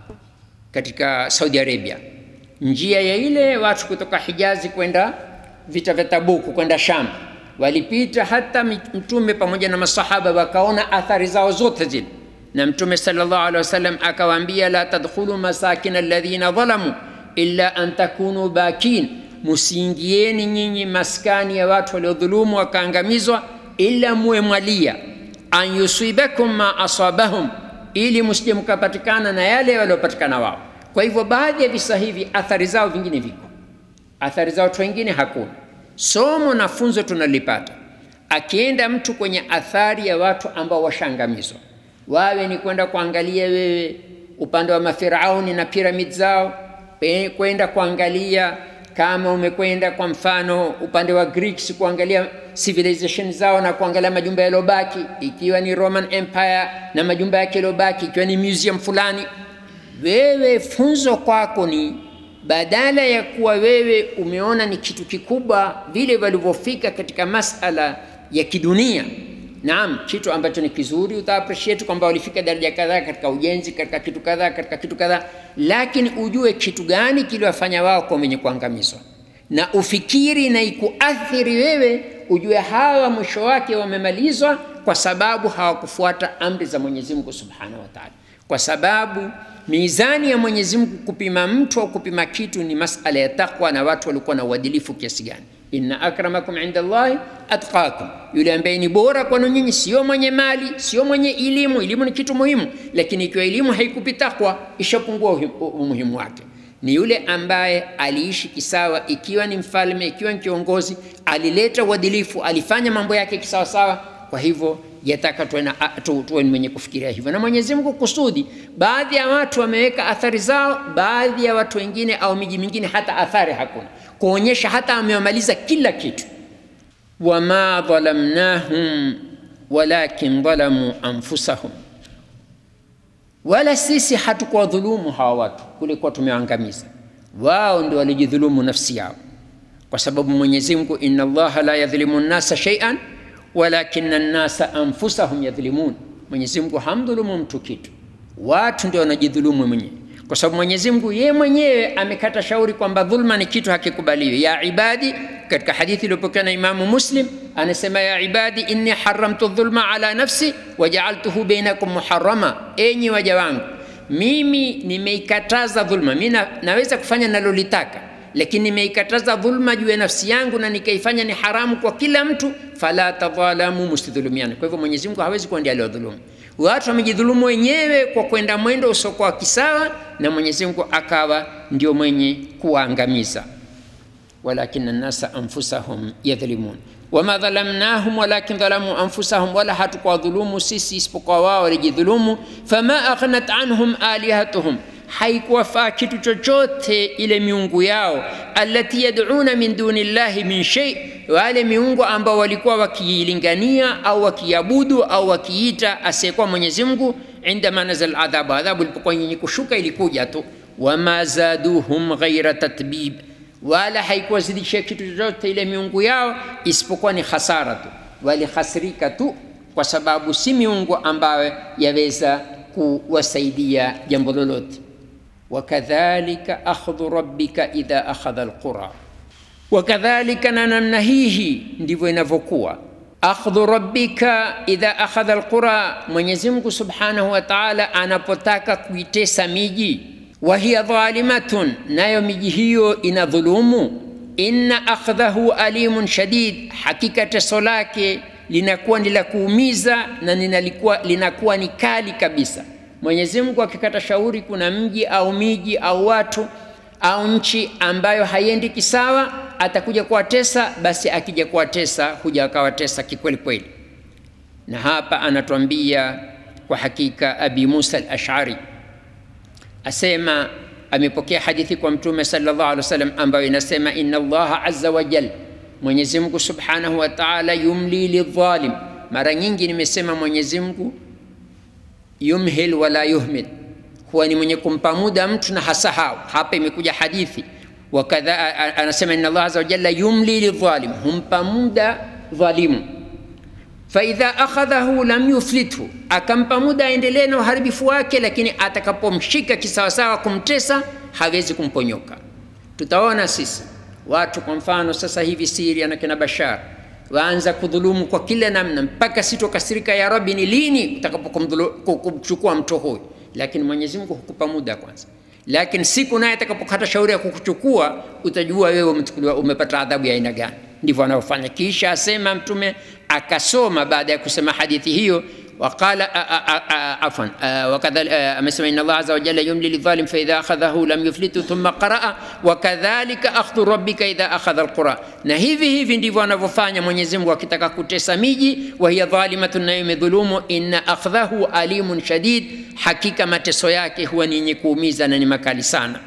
katika Saudi Arabia, njia ya ile watu kutoka Hijazi kwenda vita vya Tabuku kwenda Sham walipita, hata Mtume pamoja na masahaba wakaona athari zao zote zile na Mtume sallallahu alaihi wasallam akawaambia, la tadkhulu masakin alladhina dhalamu illa an takunu bakin, musiingieni nyinyi maskani ya watu waliodhulumu wakaangamizwa, illa muwe mwalia, an yusibakum ma asabahum, ili msije mkapatikana na yale waliopatikana wao. Kwa hivyo baadhi ya visa hivi athari zao vingine viko, athari zao watu wengine hakuna. Somo na funzo tunalipata, akienda mtu kwenye athari ya watu ambao washaangamizwa wawe ni kwenda kuangalia wewe upande wa mafirauni na piramid zao, kwenda kuangalia kama umekwenda kwa mfano upande wa Greeks kuangalia civilization zao na kuangalia majumba yaliyobaki, ikiwa ni Roman Empire na majumba yake yaliyobaki, ikiwa ni museum fulani. Wewe funzo kwako ni badala ya kuwa wewe umeona ni kitu kikubwa vile walivyofika katika masala ya kidunia Naam, kitu ambacho ni kizuri uta appreciate kwamba walifika daraja kadhaa katika ujenzi, katika kitu kadhaa, katika kitu kadhaa, lakini ujue kitu gani kiliwafanya wao kwa wenye kuangamizwa, na ufikiri na ikuathiri wewe, ujue hawa mwisho wake wamemalizwa kwa sababu hawakufuata amri za Mwenyezi Mungu Subhanahu wa Ta'ala. kwa sababu mizani ya Mwenyezi Mungu kupima mtu au kupima kitu ni masala ya takwa, na watu walikuwa na uadilifu kiasi gani. inna akramakum inda Allahi atqakum, yule ambaye ni bora kwenu nyinyi sio mwenye mali, sio mwenye elimu. Elimu ni kitu muhimu, lakini ikiwa elimu haikupi takwa, ishapungua umuhimu wake. Ni yule ambaye aliishi kisawa, ikiwa ni mfalme, ikiwa ni kiongozi, alileta uadilifu, alifanya mambo yake kisawasawa. Kwa hivyo yataka tuwe na tu, tuwe ni mwenye kufikiria hivyo, na Mwenyezi Mungu kusudi, baadhi ya watu wameweka athari zao, baadhi ya watu wengine au miji mingine hata athari hakuna, kuonyesha hata amewamaliza kila kitu. wama dhalamnahum walakin dhalamu anfusahum, wala sisi hatukuwadhulumu hawa watu, kulikuwa tumewaangamiza wao, ndio walijidhulumu nafsi yao, kwa sababu Mwenyezi Mungu, inna Allaha la yadhlimu nnasa shay'an walakina nnasa anfusahum yadhlimun, Mwenyezi Mungu hamdhulumu mtu kitu, watu ndio wanajidhulumu mwenyewe, kwa sababu Mwenyezi Mungu yeye mwenyewe amekata shauri kwamba dhulma ni kitu hakikubaliwi. Ya ibadi, katika hadithi iliyopokewa na Imamu Muslim anasema, ya ibadi inni haramtu dhulma ala nafsi wajaaltuhu bainakum muharrama, enyi waja wangu, mimi nimeikataza dhulma. Mimi na, naweza kufanya nalolitaka lakini nimeikataza dhulma juu ya nafsi yangu na nikaifanya ni haramu kwa kila mtu, fala tadhalamu, msidhulumiane. Kwa hivyo Mwenyezi Mungu hawezi kuwa ndiye aliyodhulumu. Watu wamejidhulumu wenyewe kwa kwenda mwendo usiokuwa kisawa, na Mwenyezi Mungu akawa ndio mwenye kuwaangamiza. walakina nnasa anfusahum yadhlimun wama dhalamnahum walakin dhalamu anfusahum, wala hatukuwadhulumu sisi isipokuwa wao walijidhulumu. fama aghnat anhum alihatuhum haikuwafaa kitu chochote ile miungu yao, allati yad'una min duni llahi min shay, wale miungu ambao walikuwa wakiilingania au wakiabudu au wakiita asiyekuwa Mwenyezi Mungu. Indama nazal adhabu, adhabu ilipokuwa yenye kushuka ilikuja tu. Wama zaduhum ghaira tatbib, wala haikuwazidishia kitu chochote ile miungu yao isipokuwa ni hasara tu, walihasirika tu, kwa sababu si miungu ambayo yaweza kuwasaidia jambo lolote wakadhalika akhdhu rabbika idha akhadha alqura, wakadhalika, na namna hii ndivyo inavyokuwa. Akhdhu rabbika idha akhadha alqura, Mwenyezi Mungu subhanahu wa ta'ala anapotaka kuitesa miji, wa hiya dhalimatun, nayo miji hiyo ina dhulumu. Inna akhdhahu alimun shadid, hakika teso lake linakuwa ni la kuumiza na linalikuwa linakuwa ni kali kabisa. Mwenyezi Mungu akikata shauri, kuna mji au miji au watu au nchi ambayo haiendi kisawa, atakuja kuwatesa. Basi akija kuwatesa, huja akawatesa kikweli kweli. Na hapa anatuambia kwa hakika, Abi Musa al-Ash'ari asema, amepokea hadithi kwa Mtume sallallahu alaihi wasallam ambayo inasema, inna Allaha azza wa jalla, Mwenyezi Mungu subhanahu wa ta'ala, yumli lidhalim. Mara nyingi nimesema Mwenyezi Mungu yumhil wala yuhmil, huwa ni mwenye kumpa muda mtu na hasahau. Hapa imekuja hadithi wakadha, anasema inna Allah azza wa jalla yumli lidhalim, humpa muda dhalimu. Faidha akhadhahu lam yuflithu, akampa muda aendelee na uharibifu wake, lakini atakapomshika kisawasawa kumtesa hawezi kumponyoka. Tutaona sisi watu, kwa mfano sasa hivi Syria na kina Bashar waanza kudhulumu kwa kila namna, mpaka sitokasirika, ya Rabbi, ni lini utakapokumchukua mtu huyu? Lakini Mwenyezi Mungu hukupa muda kwanza, lakini siku naye atakapokata shauri ya kukuchukua utajua wewe umechukuliwa, umepata adhabu ya aina gani. Ndivyo anavyofanya. Kisha asema Mtume akasoma baada ya kusema hadithi hiyo waqala afwan wakadha amesema inna Allah azza wa jalla yumli lidhalim fa idha akhadhahu lam yuflitu thumma qaraa wakadhalika akhdhu rabbika idha akhadha alqura, na hivi hivi ndivyo anavyofanya Mwenyezi Mungu akitaka kutesa miji, wa hiya dhalimatun, nayo imedhulumu. Inna akhdhahu alimun shadid, hakika mateso yake huwa ni yenye kuumiza na ni makali sana.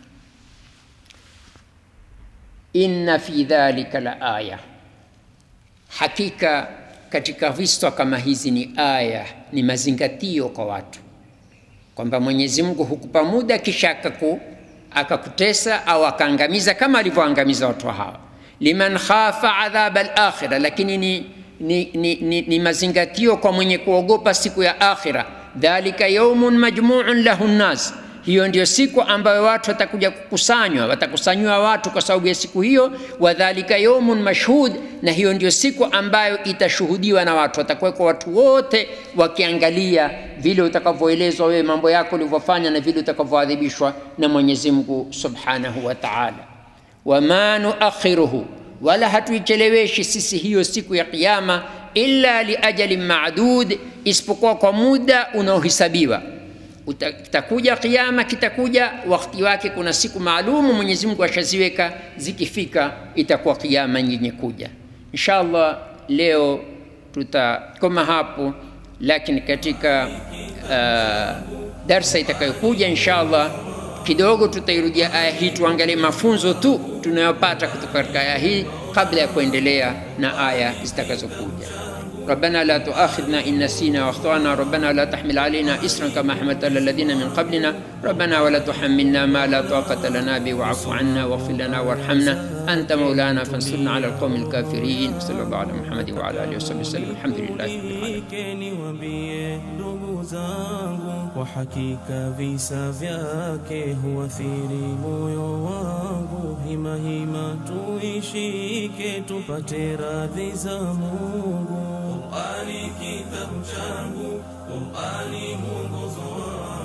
Inna fi dhalika la aya, hakika katika visa kama hizi ni aya, ni mazingatio kwa watu kwamba Mwenyezi Mungu hukupa muda kisha akaku akakutesa au akaangamiza kama alivyoangamiza watu hawa. Liman khafa adhab al-akhirah, lakini ni, ni, ni, ni, ni mazingatio kwa mwenye kuogopa siku ya akhira. Dhalika yaumun majmuun lahu nnas, hiyo ndio siku ambayo watu watakuja kukusanywa, watakusanywa watu kwa sababu ya siku hiyo. Wadhalika yaumun mashhud, na hiyo ndio siku ambayo itashuhudiwa na watu, watakuwekwa watu wote wakiangalia vile utakavyoelezwa wewe mambo yako ulivyofanya na vile utakavyoadhibishwa na Mwenyezi Mungu Subhanahu wa Ta'ala. Wama nuakhiruhu, wala hatuicheleweshi sisi hiyo siku ya Kiyama, illa liajalin ma'dud, isipokuwa kwa muda unaohesabiwa kitakuja kiama, kitakuja wakati wake. Kuna siku maalumu Mwenyezi Mungu ashaziweka, zikifika itakuwa kiama yenye kuja. Insha Allah leo tutakoma hapo, lakini katika uh, darsa itakayokuja insha Allah kidogo tutairudia aya hii, tuangalie mafunzo tu tunayopata kutoka katika aya hii kabla ya kuendelea na aya zitakazokuja. ربنا لا تؤاخذنا إن نسينا واخطأنا ربنا لا تحمل علينا إسرا كما حملت على الذين من قبلنا ربنا ولا تحملنا ما لا طاقة لنا به واعف عنا واغفر لنا وارحمنا أنت مولانا فانصرنا على القوم الكافرين صلى الله على محمد وعلى آله وصحبه وسلم الحمد لله رب العالمين niwaambie ndugu zangu, kwa hakika visa vyake huathiri moyo wangu. Hima hima tuishike, tupate radhi za Mungu. Qur'ani kitabu changu, Qur'ani mwongozo wangu